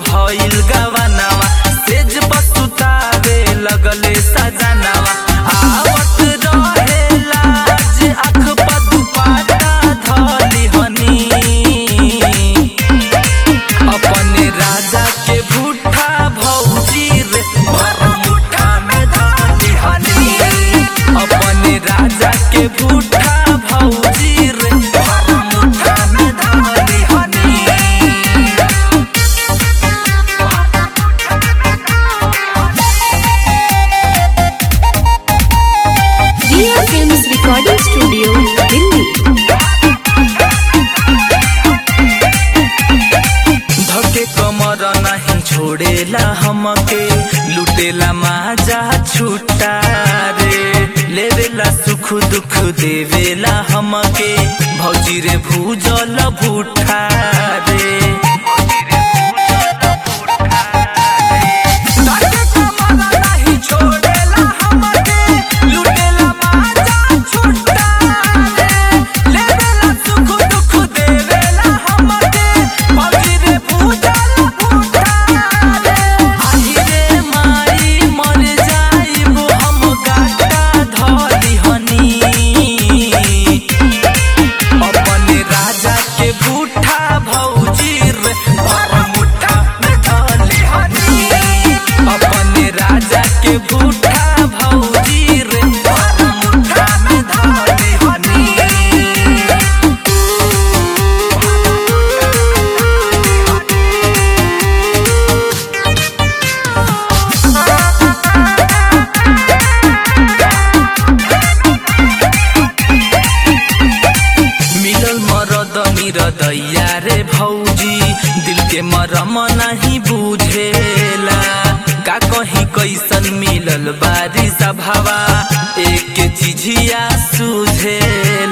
भइल गवनावा सेज बसुतावे लगले सजनावा आवत रहे लाज आँख पर दुपट्टा धली हनी अपने राजा के भूठा भौजी रे भर मुठा में धली हनी अपने राजा के भूठा भौजी रे भर मुठा में धली हनी Dear Films Recording Studio, Delhi. धके कमर नहीं छोड़ेला हमके लुटेला माजा छुट्टा रे लेवेला सुख दुख देवेला हमके भौजी रे भूजल भूठा रे धके कमर नहीं छोड़ेला हमके लुटेला माजा छुट्टा रे लेवेला सुख दुख देवेला हमके भौजी रे भूजल भूठा रे आही रे माई मर जाइबो हम गाटा धली हनी अपने राजा के बूठा भौजी रे भर मुठा में धली हनी अपने राजा के बूठा भौजी रे भर मुठा में धली हनी मिलल मरद निरदैया रे भौजी दिल के मरम नहीं बुझेला का कहीं कैसन मिलल बारिश भावा एक चिझिया सुझेला